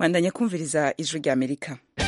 mwandanya kumviriza ijwi rya amerika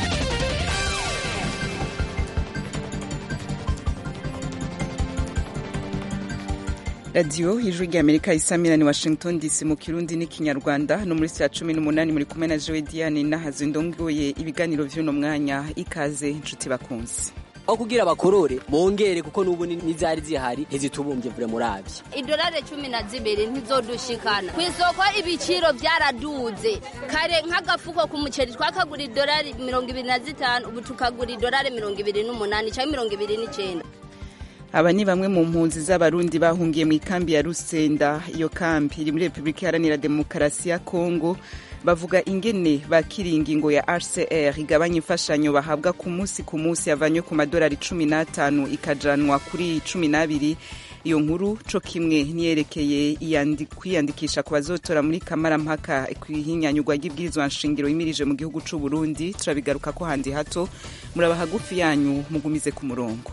radiyo ijwi rya amerika isamira ni washington dc mu kirundi n'ikinyarwanda no muri saa cumi n'umunani muri kumwe na jowe diane nahazo ndongoye ibiganiro vy'uno mwanya ikaze inshuti bakunzi aho kugira bakorore bongere kuko n'ubu n'izari zihari ntizitubumbye vure muravyo idolari cumi na zibiri ntizodushikana ku isoko ibiciro vyaraduze kare nk'agafuko ku muceri twakagura idolari mirongo ibiri na zitanu ubu tukagura idolari mirongo ibiri n'umunani canke mirongo ibiri n'icenda aba ni bamwe mu mpunzi z'abarundi bahungiye mu ikambi ya rusenda iyo kambi iri muri repubulika iharanira demokarasi ya kongo bavuga ingene bakira ingingo ya hcr igabanya imfashanyo bahabwa ku munsi ku munsi yavanywe ku madolari cumi n'atanu ikajanwa kuri cumi n'abiri iyo nkuru co kimwe niyerekeye kwiyandikisha ku bazotora muri kamarampaka kw'ihinyanyurwa ry'ibwirizwa nshingiro yimirije mu gihugu c'u burundi turabigaruka ko handi hato muraba hagufi yanyu mugumize ku murongo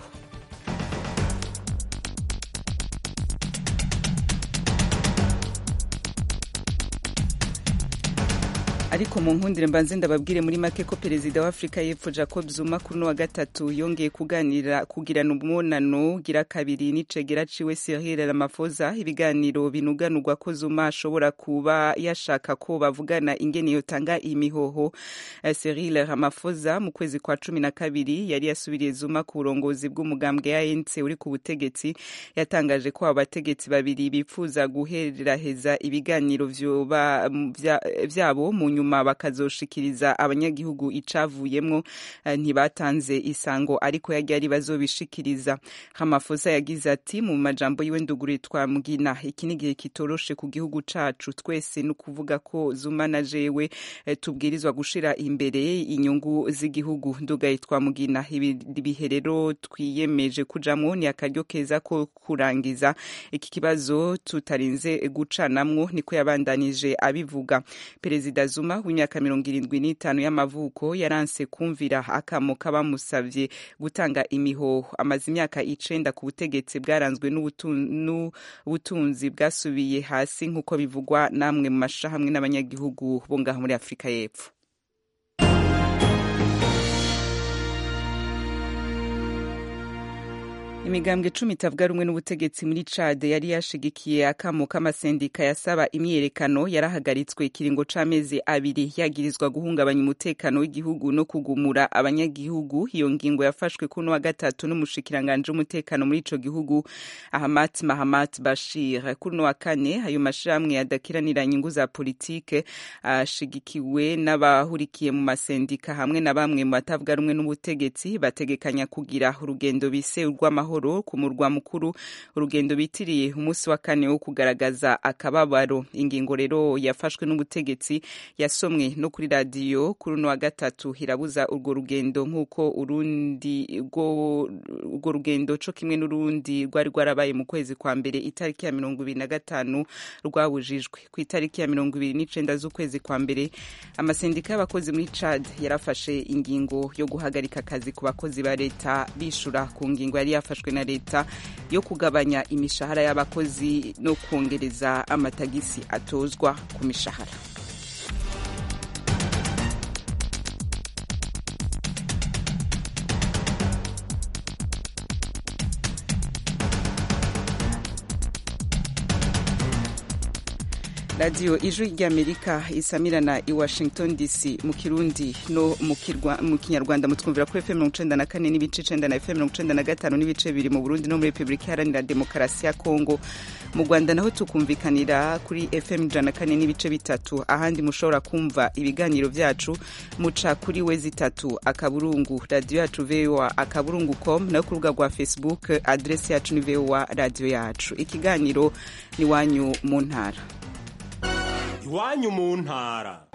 ariko mu nkundire mbanze ndababwire muri make ko perezida wa afurika y'epfo jacob zuma kuri uno wa gatatu yongeye kuganira kugirana umubonano gira kabiri n'icegera ciwe cyril ramaphosa ibiganiro binuganurwa ko zuma ashobora kuba yashaka ko bavugana ingene yotanga imihoho cyril ramaphosa mu kwezi kwa cumi na kabiri yari yasubiriye zuma ku burongozi bw'umugambwe anc uri ku butegetsi yatangaje ko abo bategetsi babiri bifuza guheraheza ibiganiro vyabo mu nyuma nyuma bakazoshikiriza abanyagihugu icavuyemwo ntibatanze isango ariko yari ari bazobishikiriza Ramaphosa yagize ati mu majambo yiwe nduguri twamugina iki ni igihe kitoroshe ku gihugu cacu twese ni ukuvuga ko Zuma na jewe tubwirizwa gushira imbere inyungu z'igihugu ndugaye twamugina ibihe rero twiyemeje kujamwo ni akaryo keza ko kurangiza iki kibazo tutarinze gucanamwo niko yabandanije abivuga perezida Zuma w'imyaka mirongo irindwi n'itanu y'amavuko yaranse kumvira akamo k'abamusavye gutanga imihoho amaze imyaka icenda ku butegetsi bwaranzwe n'ubutunzi bwasubiye hasi nk'uko bivugwa namwe mu mashahamwe n'abanyagihugu bo ngaho muri afurika y'epfo imigambwe cumi itavuga rumwe n'ubutegetsi muri cade yari yashigikiye akamo k'amasendika yasaba imyiyerekano yarahagaritswe ikiringo c'amezi abiri yagirizwa guhungabanya umutekano w'igihugu no kugumura abanyagihugu iyo ngingo yafashwe kuno wa gatatu n'umushikiranganje w'umutekano muri ico gihugu ahmat mahamat bashir kuno wa kane ayo mashirahamwe yadakiranira inyungu za politike ashigikiwe n'abahurikiye mu masendika hamwe na bamwe mu batavuga rumwe n'ubutegetsi bategekanya kugira urugendo bise urw'amahoro amahoro ku murwa mukuru urugendo bitiriye umunsi wa kane wo kugaragaza akababaro ingingo rero yafashwe n'ubutegetsi yasomwe no kuri radiyo kuri uno wa gatatu irabuza urwo rugendo nk'uko urundi urwo rugendo co kimwe n'urundi rwari rwarabaye mu kwezi kwa mbere itariki ya mirongo ibiri na gatanu rwabujijwe ku itariki ya mirongo ibiri n'icenda z'ukwezi kwa mbere amasendika y'abakozi muri chad yarafashe ingingo yo guhagarika akazi ku bakozi ba leta bishura ku ngingo yari yafashwe na leta yo kugabanya imishahara y'abakozi no kongereza amatagisi atozwa ku mishahara radiyo ijwi ry'amerika isamirana i washington dc mu kirundi no mu kinyarwanda mutwumvira kuri fm mirongo icenda na kane n'ibice icenda na fm mirongo icenda na gatanu n'ibice bibiri mu burundi no muri repubulika iharanira demokarasi ya kongo mu rwanda naho tukumvikanira kuri fm ijana na kane n'ibice bitatu ahandi mushobora kumva ibiganiro vyacu muca kuri wezi itatu akaburungu radiyo yacu voa akaburungu com nayo ku rubuga rwa facebook adresi yacu ni voa radiyo yacu ikiganiro ni wanyu mu ntara iwanyu mu ntara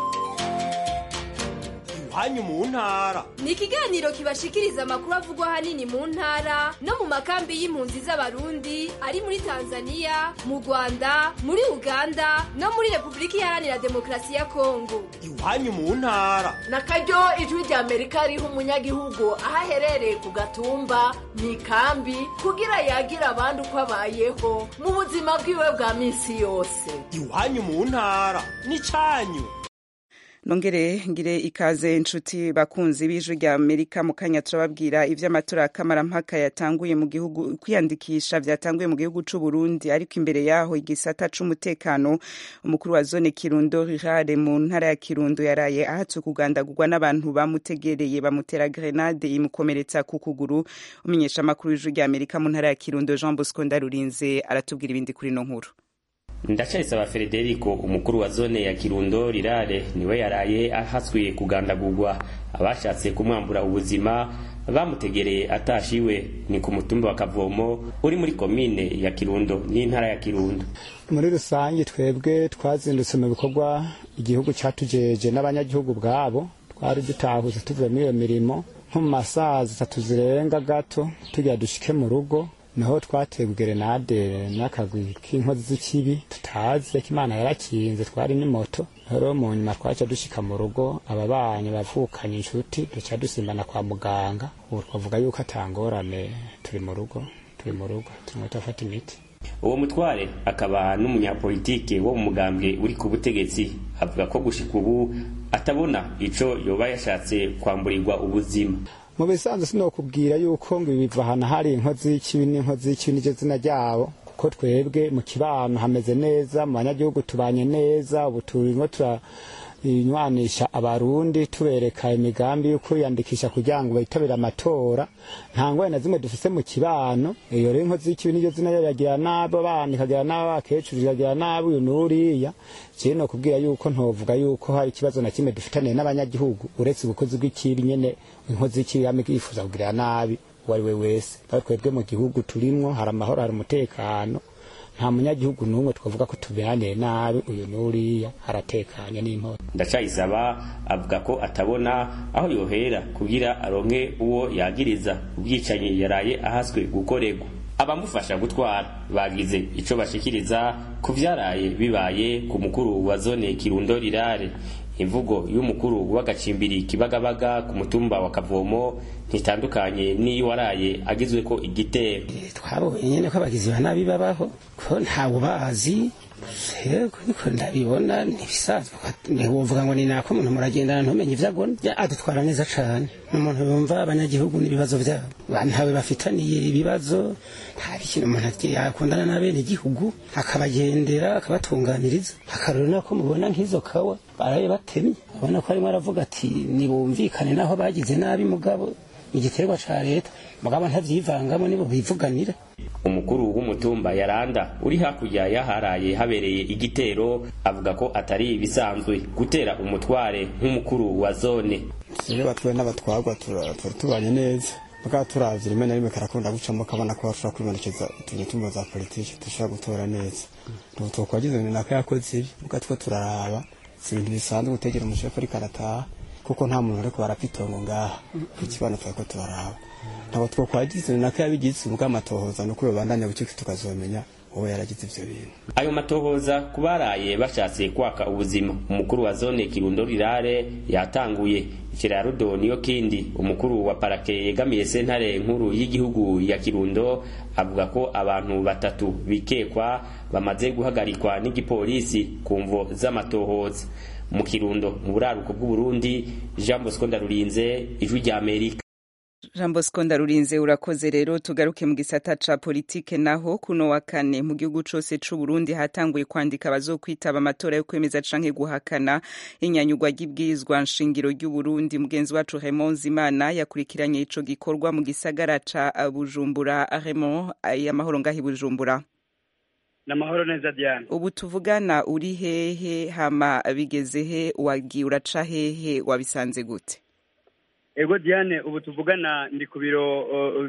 iwanyu mu ntara ni ikiganiro kibashikiriza amakuru avugwa ahanini mu ntara no mu makambi y'impunzi z'abarundi ari muri tanzania mu rwanda muri uganda no muri repubulika iharanira demokarasi ya kongo iwanyu mu ntara na karyo ijwi rya amerika riha umunyagihugu aho aherereye ku gatumba mu ikambi kugira yagira abandi uko abayeho mu buzima bwiwe bwa minsi yose iwanyu mu ntara ni cyanyu nongere ngire ikaze inshuti bakunzi b'ijwi rya amerika mu kanya turababwira ivy'amatora ya kamarampaka yatanguye mu gihugu kwiyandikisha vyatanguye mu gihugu c'u Burundi ariko imbere yaho igisata c'umutekano umukuru wa zone Kirundo Rirare mu ntara ya Kirundo yaraye ahatswe kugandagurwa n'abantu bamutegereye bamutera grenade imukomeretsa ku kuguru umenyesha amakuru y'ijwi rya amerika mu ntara ya Kirundo Jean Bosco Ndarurinze aratubwira ibindi kuri no nkuru ndacayisaba frederico umukuru wa zone ya kirundo rirare niwe yaraye ahaswe kugandagurwa abashatse kumwambura ubuzima bamutegereye atashiwe ni ku mutumba wa kavomo uri muri komine ya kirundo n'intara ya kirundo muri rusange twebwe twazindutse mu bikorwa igihugu cyatujeje n'abanyagihugu bwabo twari dutahuze tuvuye muri iyo mirimo nko mu masaha zitatu zirenga gato tugira dushike mu rugo naho twatewe gerenade n'akagwi k'inkozi z'ikibi tutazi ariko imana yarakinze twari n'imoto rero mu nyuma twaca dushika mu rugo ababanyi bavukanye inshuti duca dusimbana kwa muganga ubu twavuga yuko atangorane turi mu rugo turi mu rugo turimo turafata imiti uwo mutware akaba n'umunyapolitike wo mu mugambwe uri ku butegetsi avuga ko gushika ubu atabona ico yoba yashatse kwamburirwa ubuzima mu bisanzwe sinokubwira yuko ngo ibi biva ahantu hari inkozi y'ikibi n'inkozi y'ikibi n'iryo zina ryabo kuko twebwe mu kibano hameze neza mu banyagihugu tubanye neza ubu turimo turanywanisha abarundi tubereka imigambi yo kwiyandikisha kugira ngo bitabire amatora nta ngwara na zimwe dufise mu kibano iyo rero inkozi y'ikibi n'iryo zina ryo yagira nabi abana ikagira nabi abakecuru ikagira nabi uyu n'uriya jewe no kubwira yuko ntovuga yuko hari ikibazo na kimwe dufitaniye n'abanyagihugu uretse ubukozi bw'ikibi nyene inkozi y'ikibi yama yifuza kugirira nabi uwo ari we wese kandi twebwe mu gihugu turimwo hari amahoro hari umutekano nta munyagihugu n'umwe twavuga ko tuberaniye nabi uyu n'uriya haratekanye n'inkora ndacayisaba avuga ko atabona aho yohera kugira aronke uwo yagiriza ubwicanyi yaraye ahaswe gukorerwa abamufasha gutwara bagize ico bashikiriza ku vyaraye bibaye ku mukuru wa zone kirundo rirare imvugo y'umukuru w'agacimbiri kibagabaga ku mutumba wa kavomo ntitandukanye n'iyo waraye agizwe ko igitero twabonye nyene ko abagizi ba nabi babaho ko ntawe bazi yego niko ndabibona ntibisanzwe ntiwovuga ngo ni nako umuntu muragendana ntumenye ivyo agona adutwara neza cane umuntu yumva abanyagihugu n'ibibazo vyabo ntawe bafitaniye ibibazo nta bikintu umuntu yakundana n'abene igihugu akabagendera akabatunganiriza akarero nako mubona nk'izo kawa baraye batemye ubona ko arimo aravuga ati nibumvikane naho bagize nabi mugabo igiterwa ca leta mugabo ntavyivangamo nibo bivuganira umukuru w'umutumba yaranda uri hakurya yaharaye habereye igitero avuga ko atari ibisanzwe gutera umutware nk'umukuru wa zone iyo batwaye n'abatwarwa tuba tubanye neza mugabo turavye rimwe na rimwe karakunda gucamo kabona ko bashobora kwibonekeza utuntu tumwe za politiki dushobora gutora neza ntabwo twakwagize ngo nako yakoze ibi mugabo two turaraba si ibintu bisanzwe gutegera umushefu ariko arataha kuko nta muntu ariko barapfa itongo ngaha ikibano turako turaraba ntabwo twakwagize nako yabigize ubwo amatohoza nuko babandanya bucike tukazomenya uwo yaragize ivyo bintu ayo matohoza kubaraye bashatse kwaka ubuzima umukuru wa zone kirundo rirare yatanguye ikirarudo niyo kindi umukuru wa parake yegamiye sentare nkuru y'igihugu ya kirundo avuga ko abantu batatu bikekwa bamaze guhagarikwa n'igipolisi ku mvo z'amatohoza mu kirundo mu buraruko bw'uburundi jean bosco ndarurinze ijwi rya amerika jean bosco ndarurinze urakoze rero tugaruke mu gisata ca politike naho kuno wa kane mu gihugu cose c'uburundi hatanguye kwandika abazokwitaba amatora yo kwemeza canke guhakana inyanyugwa ry'ibwirizwa nshingiro ry'uburundi mugenzi wacu raymond zimana yakurikiranye ico gikorwa mu gisagara ca bujumbura raymond amahoro ngaho i bujumbura namahoro neza diane ubu tuvugana uri hehe hama bigeze he wagiye uraca hehe wabisanze gute ego diane ubu tuvugana ndi ku biro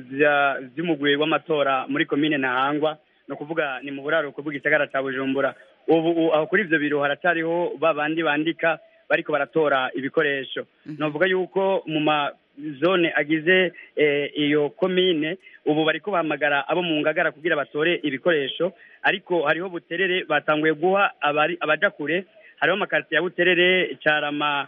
vy'umugwi w'amatora muri komine ntahangwa ni ukuvuga ni mu buraruko bw'igisagara ca bujumbura ubu aho kuri ivyo biro haracariho ba bandi bandika bariko baratora ibikoresho novuga yuko mu mazone agize iyo komine ubu bariko bahamagara abo mu ngagara kugira batore ibikoresho ariko hariho buterere batanguye guha abaja kure hariho amakaritiye ya buterere carama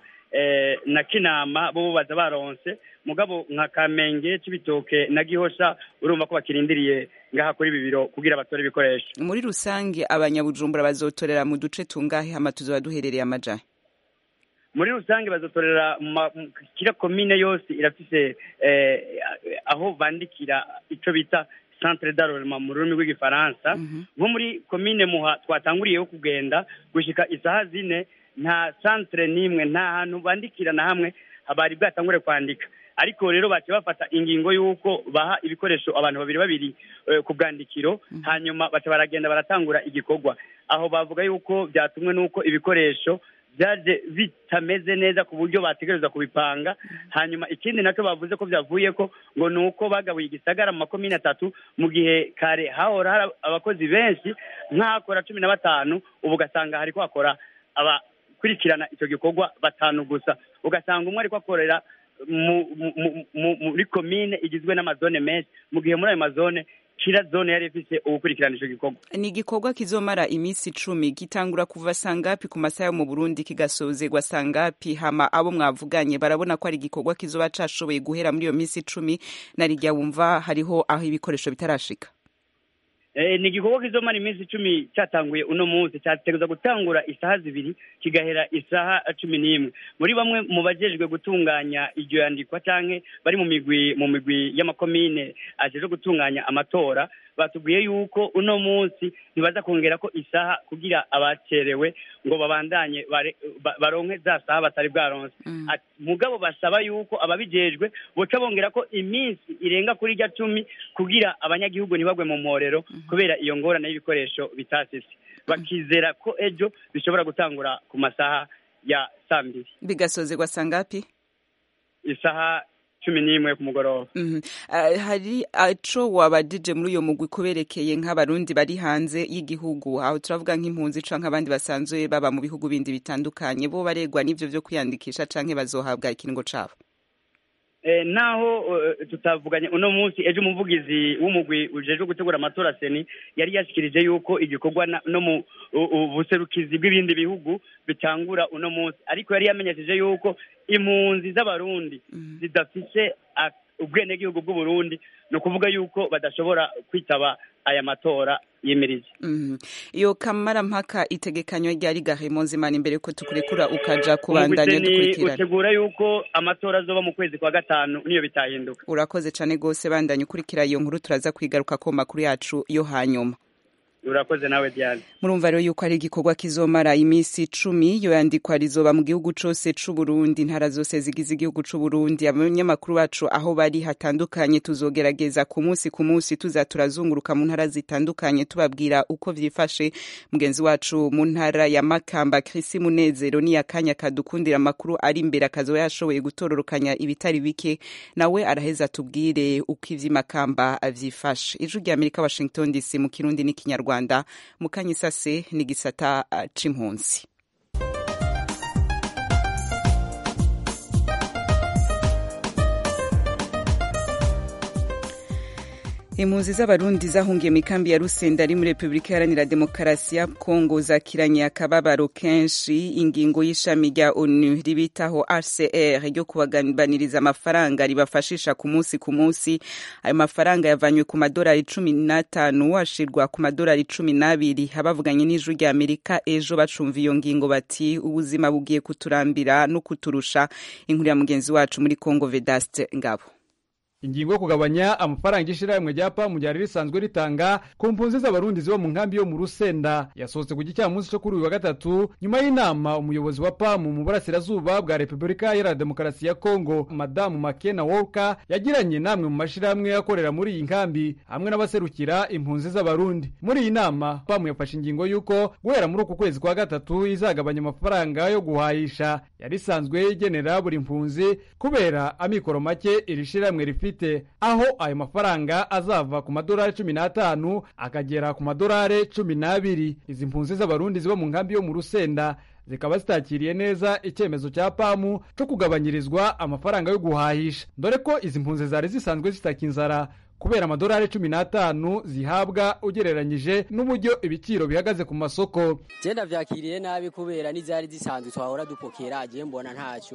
na kinama bo baza baronse mugabo nka kamenge c'ibitoke na gihosha urumva ko bakirindiriye ngaha kuri ibi biro kugira batore ibikoresho muri rusange abanyabujumbura bazotorera mu duce tungahe hama tuzoba duherereye amajahe muri rusange bazotorera mu ma- mu- kira komine yose irafise eh, aho bandikira ico bita centre d'arrondissement mu rurimi rw'igifaransa nko muri komine muha twatanguriyeho kugenda gushika isaha zine nta centre n'imwe nta hantu bandikira na hamwe bari bwatangure kwandika ariko rero baciye bafata ingingo y'uko baha ibikoresho abantu babiri babiri eh, ku bwandikiro hanyuma baca baragenda baratangura igikorwa aho bavuga yuko byatumwe n'uko ibikoresho byaje bitameze neza ku buryo bategereza kubipanga hanyuma ikindi nacyo bavuze ko byavuye ko ngo ni uko bagabuye igisagara mu makomine atatu mu gihe kare hahora hari abakozi benshi nk'ahakora cumi na batanu ubu ugasanga hariko hakora abakurikirana icyo gikorwa batanu gusa ugasanga umwe ariko akorera mu- mu- mu- mu- muri komine igizwe n'amazone menshi mu gihe muri ayo mazone kira zone yari ifise ugukurikirana ico gikorwa ni igikorwa kizomara iminsi icumi gitangura kuva sangapi ku masaha yo mu burundi kigasozerwa sangapi hama abo mwavuganye barabona ko ari igikorwa kizoba cashoboye guhera muri iyo minsi icumi na rirya wumva hariho aho ibikoresho bitarashika Eh, ni igikorwa kizomara iminsi icumi cyatanguye uno munsi cyategereza gutangura isaha zibiri kigahera isaha cumi n'imwe muri bamwe mu bajejwe gutunganya iryo yandikwa canke bari mu migwi mu migwi y'amakomine ajejwe gutunganya amatora batubwiye yuko uno munsi ntibaza kongera ko isaha kugira abacerewe ngo babandanye bare- ba- baronke za saha batari bwaronse Ati, mugabo basaba yuko ababijejwe boca bongera ko iminsi irenga kuri rya cumi kugira abanyagihugu ntibagwe mu mporero kubera iyo ngorane y'ibikoresho bitasise bakizera ko ejo bishobora gutangura ku masaha ya saa mbiri bigasozerwa sangapi isaha cumi n'imwe ku mugoroba Mhm. Ah, hari aco wabajije muri uyo mugwi kuberekeye nk'abarundi bari hanze y'igihugu aho turavuga nk'impunzi canke abandi basanzwe baba mu bihugu bindi bitandukanye bo baregwa n'ivyo vyo kwiyandikisha canke bazohabwa ikiringo cabo Eh, naho eh, tutavuganye uno munsi ejo umuvugizi w'umugwi ujejwe gutegura amatora seni yari yashikirije yuko igikorwa na- no mu u- u- buserukizi bw'ibindi bihugu bitangura uno munsi ariko yari yamenyesheje yuko impunzi z'abarundi zidafise a- ubwenegihugu bw'uburundi ni ukuvuga yuko badashobora kwitaba aya matora yimirije Mhm. iyo kamarampaka itegekanywa ryari gahemo nzimana imbere ko tukurekura ukaja kubandanya Umugwi seni dukurikirana utegura yuko amatora azoba mu kwezi kwa gatanu niyo bitahinduka urakoze cane gose bandanya ukurikira iyo nkuru turaza kwigaruka ko makuru yacu yo hanyuma urakoze nawe diane murumva rero yuko ari igikorwa kizomara iminsi icumi iyo yandikwa rizoba mu gihugu cose c'uburundi intara zose zigize igihugu c'uburundi abanyamakuru bacu aho bari hatandukanye tuzogerageza ku munsi ku munsi tuza turazunguruka mu ntara zitandukanye tubabwira uko vyifashe mugenzi wacu mu ntara ya makamba krisi munezero ni akanya kadukundira amakuru ari imbere akazoba yashoboye gutororokanya ibitari bike nawe araheza tubwire uko ivy'imakamba vyifashe ijwi rya amerika washington dc mu kirundi n'ikinyarwanda mu kanyisase ni gisata uh, c'impunzi impunzi z'abarundi zahungiye mu ikambi ya rusenda ari muri repubulika iharanira demokarasi ya kongo zakiranye akababaro kenshi ingingo y'ishami rya onu ribitaho rcr ryo kubaganiriza amafaranga ribafashisha ku munsi ku munsi ayo mafaranga yavanywe ku madolari cumi n'atanu ashirwa ku madolari cumi n'abiri abavuganye n'ijwi rya amerika ejo bacumva iyo ngingo bati ubuzima bugiye kuturambira no kuturusha inkuru ya mugenzi wacu muri kongo vedaste ngabo ingingo yo kugabanya amafaranga ishirahamwe rya pamu ryari risanzwe ritanga ku mpunzi z'abarundi ziba mu nkambi yo mu rusenda yasohotse ku gicamunsi cyo kuri uyu wa gatatu nyuma y'inama umuyobozi wa pamu mu burasirazuba bwa repubulika iharanira demokarasi ya kongo madamu makena wolka yagiranye namwe mu mashirahamwe akorera muri iyi nkambi hamwe n'abaserukira impunzi z'abarundi muri iyi nama pamu yafashe ingingo y'uko guhera muri uku kwezi kwa gatatu izagabanya amafaranga yo guhahisha yari isanzwe igenera buri mpunzi kubera amikoro make iri shirahamwe rifite aho ayo mafaranga azava ku madolari cumi n'atanu akagera ku madolari cumi n'abiri izi mpunzi z'abarundi ziba mu nkambi yo mu rusenda zikaba zitakiriye neza icyemezo cya pamu cyo kugabanyirizwa amafaranga yo guhahisha dore ko izi mpunzi zari zisanzwe zitaka inzara kubera amadolari cumi n'atanu zihabwa ugereranyije n'uburyo ibiciro bihagaze ku masoko genda vyakiriye nabi kubera n'izari zisanzwe twahora dupokera agiye mbona ntacyo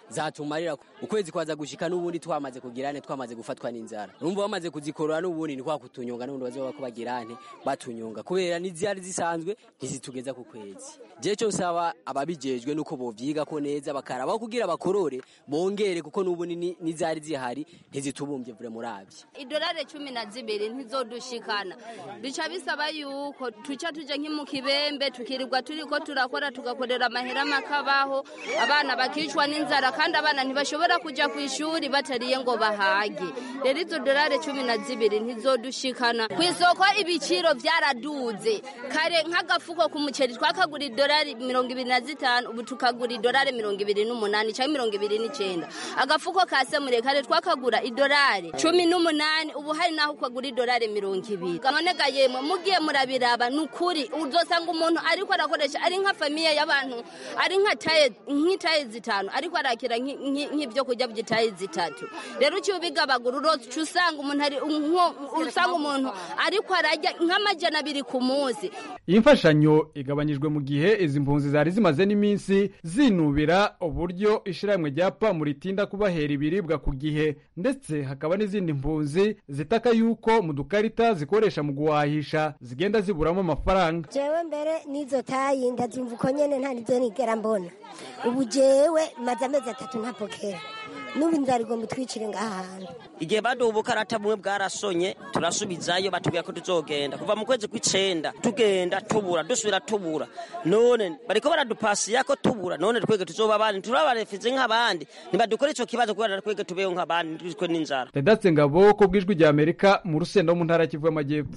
zatumarira ukwezi kwaza gushika n'ubundi twamaze kugirane twamaze gufatwa n'inzara urumva bamaze kuzikorora n'ubundi ni kwa kutunyonga n'ubundi bazoba ko bagirane batunyonga kubera n'izari zisanzwe ntizitugeza ku kwezi je cyo saba ababijejwe nuko bovyiga ko neza bakaraba kugira bakorore bongere kuko n'ubundi n'izari zihari ntizitubumbye vure muravye idolari cumi na zibiri ntizodushikana bica bisaba yuko tuca tuja nki mu kibembe tukirirwa turiko turakora tugakorera amahera makabaho abana bakicwa n'inzara kandi abana ntibashobora kuja ku ishuri batariye ngo bahage rero izo dolari cumi na zibiri ntizodushikana ku isoko ibiciro vyaraduze kare nk'agafuko k'umuceri twakagura idolari mirongo ibiri na zitanu ubu tukagura idolari mirongo ibiri n'umunani canke mirongo ibiri n'icenda agafuko ka semure kare twakagura idolari cumi n'umunani ubu hari naho ukagura idolari mirongo ibiri none ga yemwe mugiye murabiraba ni ukuri uzosanga umuntu ariko arakoresha ari nka famiye y'abantu ari nka taye nk'itaye zitanu ariko arakira nk'ibyo kurya by'itaye zitatu rero uciye ubigabagura uroca usanga umuntu ari usanga umuntu ariko arajya nk'amajana abiri ku munsi iyi mfashanyo igabanyijwe mu gihe izi mpunzi zari zimaze n'iminsi zinubira uburyo ishyirahamwe rya pamu ritinda kubahera ibiribwa ku gihe ndetse hakaba n'izindi mpunzi zitaka yuko mu dukarita zikoresha mu guhahisha zigenda ziburamo amafaranga jewe mbere n'izo tayi ndazimva uko nyene nta nizo nigera mbona ubu jewe maze amezi atatu ntapokera n'ubu inzara igomba itwicire ngaha hantu igihe baduha ubukarata bumwe bwarasonye turasubizayo batubwira ko tuzogenda kuva mu kwezi kw'icenda tugenda tubura dusubira tubura none bariko baradupasiya ko tubura none twege tuzoba abandi turabarefize nk'abandi ntibadukore ico kibazo kubera twege tubeho nk'abandi ntitwicwe n'inzara redatse ngabo ko bw'ijwi rya amerika mu rusenda wo mu ntara kivu y'amajyepfo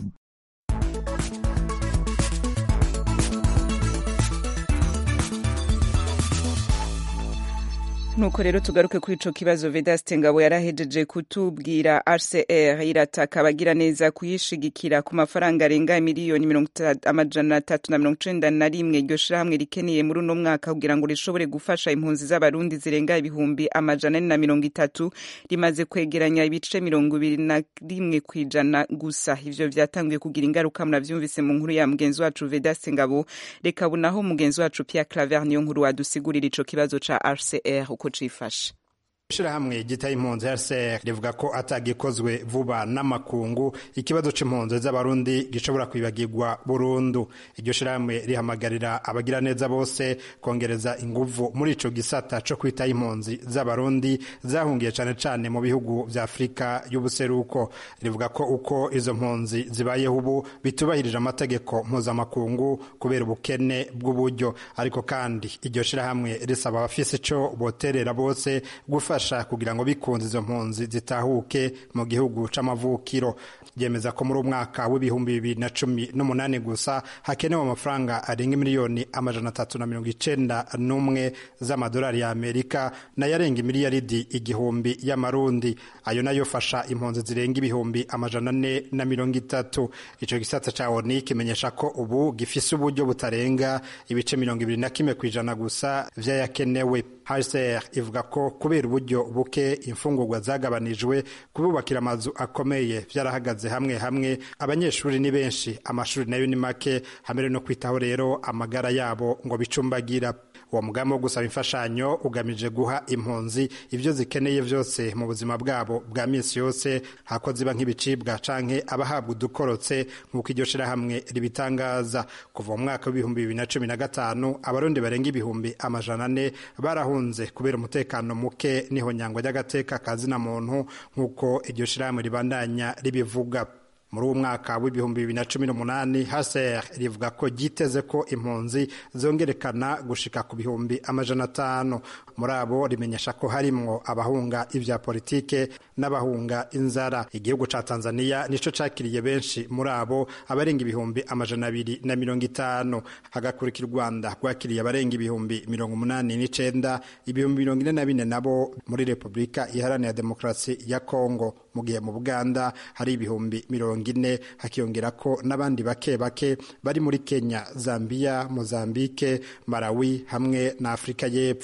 nuko rero tugaruke kuri ico kibazo Vedaste Ngabo yarahejeje kutubwira RCR irataka abagira neza kuyishigikira ku mafaranga arenga miliyoni amajana atatu na mirongo icenda na rimwe iryo shirahamwe rikeneye muri uno mwaka kugira ngo rishobore gufasha impunzi z'abarundi zirenga ibihumbi amajana ane na mirongo itatu rimaze kwegeranya ibice mirongo ibiri na rimwe kw'ijana gusa ivyo vyatanguye kugira ingaruka muravyumvise mu nkuru ya mugenzi wacu Vedaste Ngabo reka bunaho mugenzi wacu Pierre Claver niyo nkuru wadusigurira ico kibazo ca RCR uko cifashe ishirahamwe gitaye impunzi RCR rivuga ko atagikozwe vuba n'amakungu ikibazo c'impunzi z'abarundi gishobora kwibagirwa burundu iryo shirahamwe rihamagarira abagira neza bose kongereza inguvu muri ico gisata co kwita impunzi z'abarundi zahungiye cane cane mu bihugu vya Afrika y'ubuseruko rivuga ko uko izo mpunzi zibayeho ubu bitubahirije amategeko mpuzamakungu kubera ubukene bw'uburyo ariko kandi iryo shirahamwe risaba abafise ico boterera bose gufasha kugira ngo bikunze izo mpunzi zitahuke mu gihugu c'amavukiro ryemeza ko muri umwaka w'ibihumbi bibiri na cumi n'umunani gusa hakenewe amafaranga arenga miliyoni amajana atatu na mirongo icenda n'umwe z'amadolari ya amerika nayo arenga imiliyaridi igihumbi y'amarundi ayo nayo fasha impunzi zirenga ibihumbi amajana ane na mirongo itatu ico gisata ca oni kimenyesha ko ubu gifise uburyo butarenga ibice mirongo ibiri na kimwe kw'ijana gusa vy'ayakenewe hcr ivuga ko kubera uburyo buke imfungurwa zagabanijwe kububakira amazu akomeye vyarahagaze hamwe hamwe abanyeshuri ni benshi amashuri nayo ni make hamere no kwitaho rero amagara yabo ngo bicumbagira uwo mugambi wo gusaba imfashanyo ugamije guha impunzi ibyo zikeneye vyose mu buzima bwabo bwa misi yose hako ziba nk'ibicibwa canke abahabwa udukorotse nk'uko iryo shirahamwe ribitangaza kuva mu mwaka w'ibihumbi bibiri na cumi na gatanu abarundi barenga ibihumbi amajana ane barahunze kubera umutekano muke n'ihonyangwa ry'agateka kazina muntu nk'uko iryo shirahamwe ribandanya ribivuga muri uwo mwaka w'ibihumbi bibiri na cumi n'umunani haser rivuga ko ryiteze ko impunzi zongerekana gushika ku bihumbi amajana atanu muri abo rimenyesha ko harimwo abahunga ivya politike n'abahunga inzara igihugu ca tanzania nico cakiriye benshi muri abo abarenga ibihumbi amajana abiri na mirongo itanu hagakurikira u rwanda rwakiriye abarenga ibihumbi mirongo umunani n'icenda ibihumbi mirongo ine na bine nabo muri repubulika iharanira demokarasi ya kongo mu gihe mu buganda hari ibihumbi mirongo ine hakiyongera ko n'abandi bake bake bari muri kenya zambia mozambike malawi hamwe na afurika y'epfo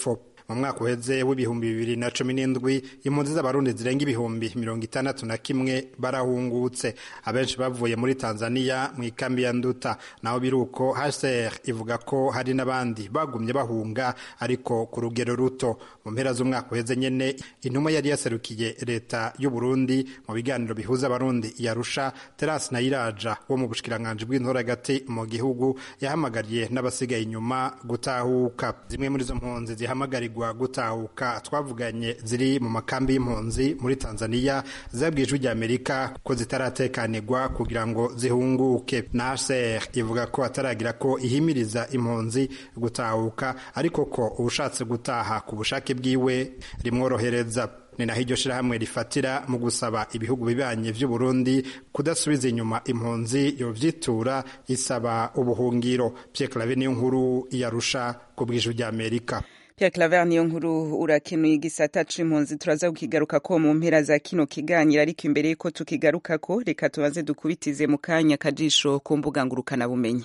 mu mwaka uheze w'ibihumbi bibiri na cumi n'indwi impunzi z'abarundi zirenga ibihumbi mirongo itandatu na kimwe barahungutse abenshi bavuye muri tanzania mu ikambi ya nduta naho biri uko hcr ivuga ko hari n'abandi bagumye bahunga ariko ku rugero ruto mu mpera z'umwaka uheze nyene intumwa yari yaserukiye leta y'u Burundi mu biganiro bihuza abarundi yarusha terasi nayiraja wo mu bushikiranganji bw'intora hagati mu gihugu yahamagariye n'abasigaye inyuma gutahuka zimwe muri izo mpunzi zihamagarirwa gutahuka twavuganye ziri mu makambi y'impunzi muri tanzania zabwiye ijwi rya amerika ko zitaratekanirwa kugira ngo zihunguke na hcr ivuga ko ataragira ko ihimiriza impunzi gutahuka ariko ko ubushatse gutaha ku bushake bwiwe rimworohereza ni naho iryo shirahamwe rifatira mu gusaba ibihugu bibanye vy'u Burundi kudasubiza inyuma impunzi yovyitura isaba ubuhungiro Pierre Claver niyo nkuru yarusha ku bw'ijwi rya Amerika Pierre Claver niyo nkuru urakenuye igisata c'impunzi turaza kukigaruka ko mu mpera za kino kiganiro ariko imbere yuko tukigaruka ko reka tubanze dukubitize mu kanya kajisho ku mbuga ngurukana bumenyi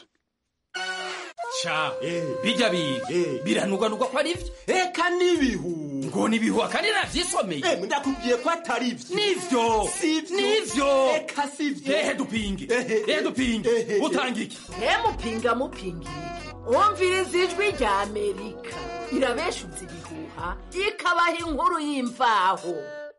ca bijya biga biranugwanugwa ko ari vyo eka n'ibihu ngo nibihu akandi navyisomeye ndakubwiye ko atari vyo nivyo nivyo eka sivyo ehe dupinge ehe dupinge utanga iki mupinga mupinga umviriza ijwi rya amerika irabeshuza ibihuha ikabaha inkuru y'imvaho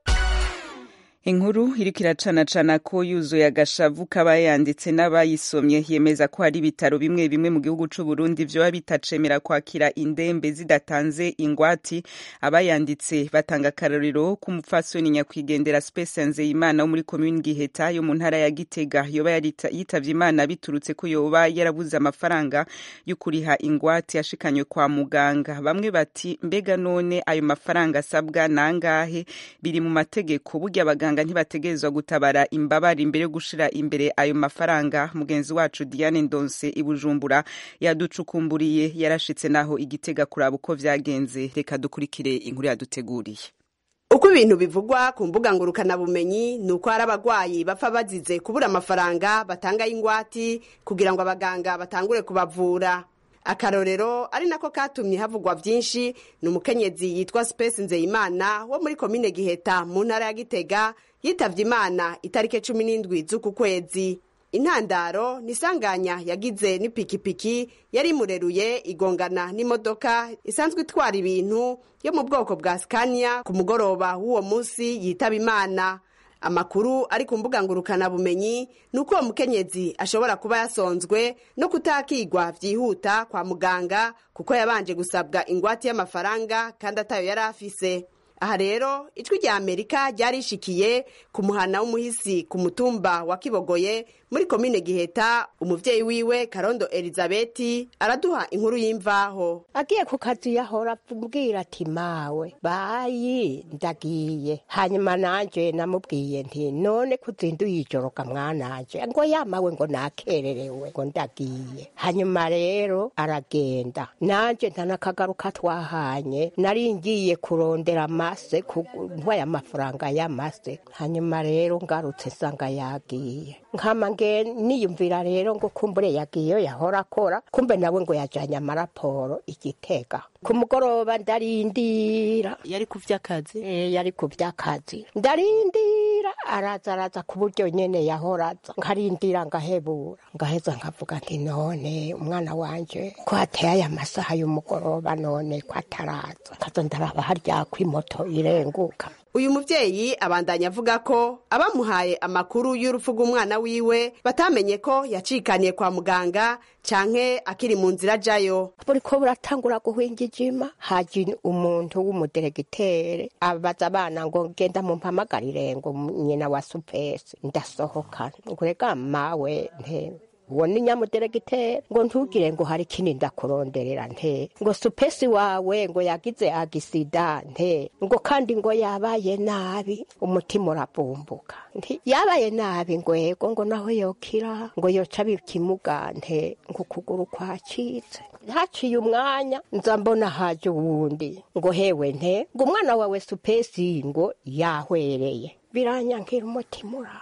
inkuru iriko iracanacana ko yuzuye agashavu k'abayanditse n'abayisomye yemeza ko hari ibitaro bimwe bimwe mu gihugu c'u Burundi vyoba bitacemera kwakira indembe zidatanze ingwati abayanditse batanga akarorero k'umupfasoni nyakwigendera Space Nzeyimana wo muri commune Giheta yo mu ntara ya Gitega yoba yitavye Imana biturutse ko yoba yarabuze amafaranga yo kuriha ingwati yashikanywe kwa muganga bamwe bati mbega none ayo mafaranga asabwa nangahe biri mu mategeko burya abaganga abaganga ntibategerezwa gutabara imbabare imbere yo gushira imbere ayo mafaranga mugenzi wacu Diane Ndonse ibujumbura yaducukumburiye yarashitse naho igitega kuraba uko vyagenze reka dukurikire inkuru yaduteguriye uko ibintu bivugwa ku mbuga ngurukanabumenyi ni uko hari abagwayi bapfa bazize kubura amafaranga batanga y'ingwati kugira ngo abaganga batangure kubavura akarorero ari nako katumye havugwa vyinshi ni umukenyezi yitwa Space Nzeyimana wo muri komine Giheta mu ntara ya Gitega yitavye Imana itarike cumi n'indwi z'uku kwezi intandaro nisanganya yagize n'ipikipiki yari imureruye igongana n'imodoka isanzwe itwara ibintu yo mu bwoko bwa Scania ku mugoroba w'uwo munsi yitaba Imana amakuru ari ku mbuga ngurukanabumenyi ni uko uwo mukenyezi ashobora kuba yasonzwe no kutakigwa vyihuta kwa muganga kuko yabanje gusabwa ingwate y'amafaranga kandi atayo yari afise aha rero ijwi rya amerika ryarishikiye ku muhana w'umuhisi ku mutumba wa kibogoye muri komine giheta umuvyeyi wiwe karondo elizabeti araduha inkuru y'imvaho agiye ku kazi yahora ambwira ati mawe bayi ndagiye hanyuma nanje namubwiye nti none kuzinduye ijoroka mwananje ngo yamawe ngo nakererewe ngo ndagiye hanyuma rero aragenda nanje ntanakagaruka twahanye nari ngiye kurondera amase ntwaye amafaranga y'amase hanyuma rero ngarutse nsanga yagiye nkama nge niyumvira rero ngo kumbure yagiyeyo yahora akora kumbe nawe ngo yajanye amaraporo igitega ku mugoroba ndarindira yari ku vy'akazi e, yari ku vy'akazi ndarindira araza araza ku buryo nyene yahora aza nkarindira ngahebura ngaheza nkavuga nti none umwana wanje ko hateye aya masaha y'umugoroba none ko ataraza nkaza ndaraba harya ko imoto irenguka uyu muvyeyi abandanya avuga ko abamuhaye amakuru y'urupfu rw'umwana wiwe batamenye ko yacikaniye kwa muganga canke akiri mu nzira ajayo buriko buratangura guhwinga ijima haje umuntu w'umuderegitere abaza abana ngo genda mumpamagarire ngo nyina wa supesi ndasohoka ngo rega mawe nte uwo ni nyamuderegiteri ngo ntugire ngo hari ikindi ndakuronderera nte ngo supesi wawe ngo yagize agisida nte ngo kandi ngo yabaye nabi umutima urabumbuka nti yabaye nabi ngo ego ngo naho yokira ngo yoca bikimuga nte ngo ukuguru kwacitse haciye umwanya nza mbona haje uwundi ngo hewe nte ngo umwana wawe supesi ngo yahwereye biranyankira umutima uranga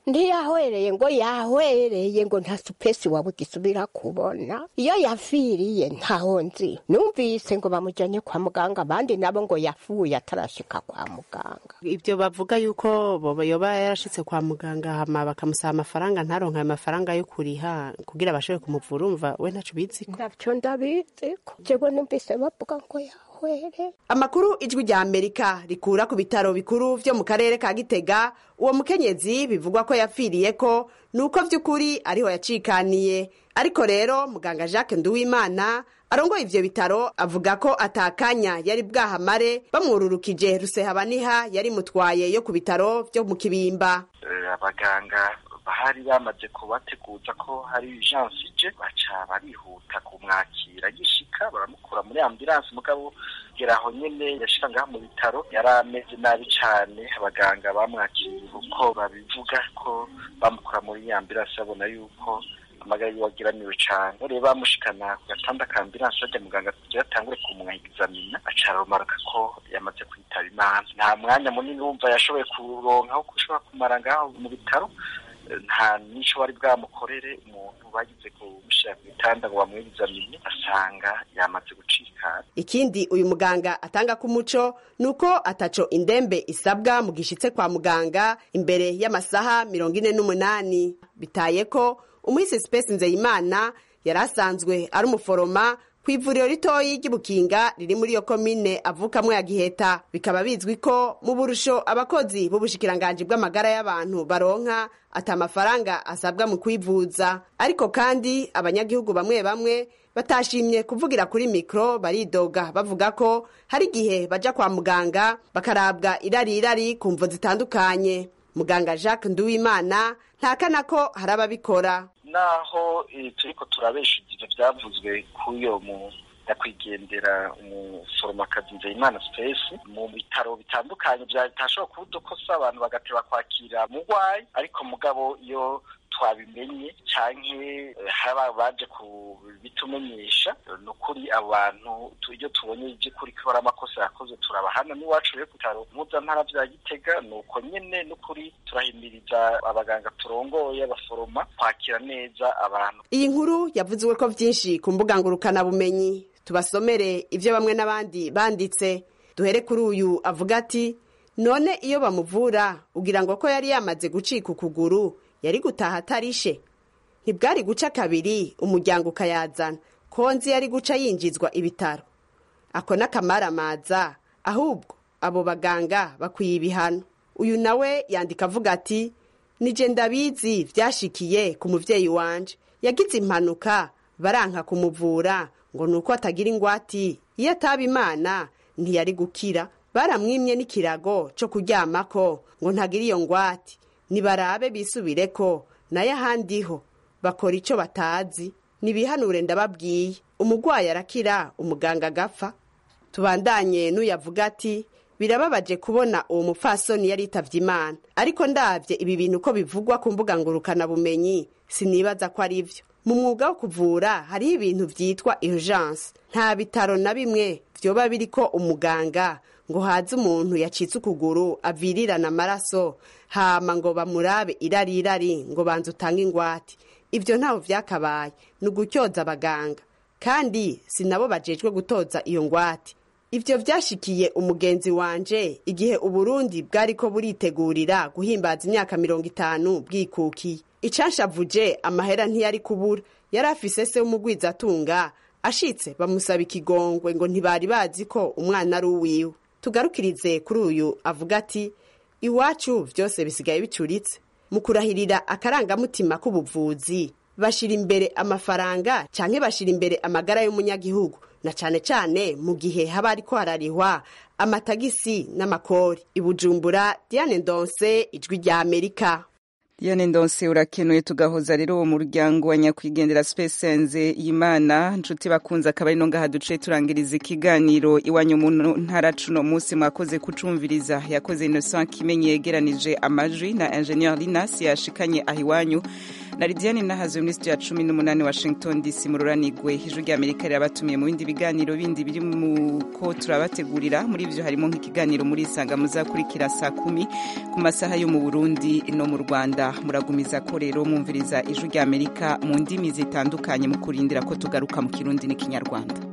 ntiyahwereye ngo yahwereye ngo nta supesi wawe gisubira kubona iyo yafiriye ntaho nzi numvise ngo bamujyanye kwa muganga abandi nabo ngo yafuye atarashika kwa muganga ibyo bavuga yuko boba yoba yarashitse kwa muganga hama bakamusaba amafaranga ntaronke ayo mafaranga yo kuriha kugira abashobore kumuvura umva we ntaco bizi ntavyo ndabizi ko jewe numvise bavuga ngo yahwere amakuru ijwi rya amerika rikura ku bitaro bikuru vyo mu karere ka gitega uwo mukenyezi bivugwa ko yapfiriye ko nuko vy'ukuri ariho yacikaniye ariko rero muganga jacques nduwimana arongoye ivyo bitaro avuga ko atakanya yari bwahamare bamwururukije rusehabaniha yari mutwaye yo ku bitaro vyo mu kibimba abaganga bahari bamaze kubateguza ko hari urgence ije baca barihuta kumwakira gishika baramukura muri ambulance mugabo gera aho nyene yashika ngaha mu bitaro yari ameze nabi cane abaganga bamwakiriye uko babivuga ko bamukura muri ambulance babona yuko amagara yiwe agiramiwe cane rero bamushikana ku gatanda ka ambulance bajya muganga kugira atangure kumwegizamina aca aromaruka ko yamaze kwitaba imana nta mwanya munini wumva yashoboye kuronka wo kushobora kumara ngaho mu bitaro nta n'icyo bari bwamukorere umuntu bagize kumushyira ku bitanda ngo bamwegizamine asanga yamaze gucika ikindi uyu muganga atanga ku muco ni uko ataco indembe isabwa mu gishitse kwa muganga imbere y'amasaha mirongo ine n'umunani bitaye ko umuhisi sipesi nzeyimana yari asanzwe ari umuforoma ku ivuriro ritoyi ry'ibukinga riri muri iyo komine avukamwo ya giheta bikaba bizwi ko mu burusho abakozi b'ubushikiranganji bw'amagara y'abantu baronka ati amafaranga asabwa mu kwivuza ariko kandi abanyagihugu bamwe bamwe batashimye kuvugira kuri mikoro baridoga bavuga ko hari igihe baja kwa muganga bakarabwa irari irari ku mvo zitandukanye muganga jacques nduwimana ntakana ko hari ababikora naho turiko turabesha ivyo vyavuzwe k'uyo mu nyakwigendera umuforomakazi nzeyimana space mu bitaro bitandukanye bitashobora kuba udukosa abantu bagateba kwakira mugwayi ariko mugabo iyo twabimenye canke hari baje kubitumenyesha ni ukuri abo bantu iyo tubonye ivy'ukuri ko hari amakosa yakoze turabahana n'iwacu rero ku bitaro mpuzantara vya gitega ni uko nyene n'ukuri turahimiriza abaganga turongoye abaforoma kwakira neza abantu iyi nkuru yavuziwe ko vyinshi ku mbuga ngurukanabumenyi tubasomere ivyo bamwe n'abandi banditse duhere kuri uyu avuga ati none iyo bamuvura ugira ngo ko yari yamaze gucika ukuguru yari gutaha atarishe ntibwari guca kabiri umuryango ukayazana konzi yari guca yinjizwa ibitaro ako n'akamaramaza ahubwo abo baganga bakwiye ibihano uyu nawe yandika avuga ati nije ndabizi vyashikiye ku muvyeyi wanje yagize impanuka baranka kumuvura ngo nuko atagira ingwati iyo ataba imana ntiyari gukira baramwimye n'ikirago co kuryamako ngo ntagira iyo ngwati nibarabe bisubireko nayo ahandiho bakora ico batazi nibihanure ndababwiye umugwayi arakira umuganga agapfa tubandanye n'uyavuga ati birababaje kubona uwo mupfasoni yari yitavye imana ariko ndavye ibi bintu ko bivugwa ku mbuga ngurukana bumenyi sinibaza ko ari vyo mu mwuga wo kuvura hariho ibintu vyitwa urgence nta bitaro na bimwe vyoba biriko umuganga ngo haze umuntu yacitse ukuguru avirirana amaraso hama ngo bamurabe irari irari ngo banze utange ingwate ivyo ntaho vyakabaye ni ugutyoza abaganga kandi sinabo bajejwe gutoza iyo ngwate ivyo vyashikiye umugenzi wanje igihe uburundi bwariko buritegurira guhimbaza imyaka mirongo itanu bwikukiye icanshavuje amahera ntiyari kubura yari afise se w'umugwizatunga ashitse bamusaba ikigongwe ngo ntibari bazi ko umwana ari uwiwe tugarukirize kuri uyu avuga ati iwacu vyose bisigaye bicuritse mu kurahirira akarangamutima k'ubuvuzi bashira imbere amafaranga canke bashira imbere amagara y'umunyagihugu na cane cane mu gihe haba hariko hararihwa amatagisi n'amakori ibujumbura diane ndonse ijwi rya amerika Diane Ndonse urakenuye tugahoza rero uwo muryango wa nyakwigendera Spesenze Imana nshuti bakunze akaba ari no ngaha duce turangiriza ikiganiro iwanyu mu ntara cuno munsi mwakoze kucumviriza yakoze Innocent Kimenyi yegeranije amajwi na Engineer Linas yashikanye ahiwanyu na lidiane nahazuye muri studio ya cumi n'umunani washington dc mururanigwe ijwi rya amerika rirabatumiye mu bindi biganiro bindi biri mu ko turabategurira muri ivyo harimo nk'ikiganiro muri isanga muzakurikira saa kumi ku masaha yo mu burundi no mu rwanda muragumiza ko rero mwumviriza ijwi rya amerika mu ndimi zitandukanye mu kurindira ko tugaruka mu kirundi n'ikinyarwanda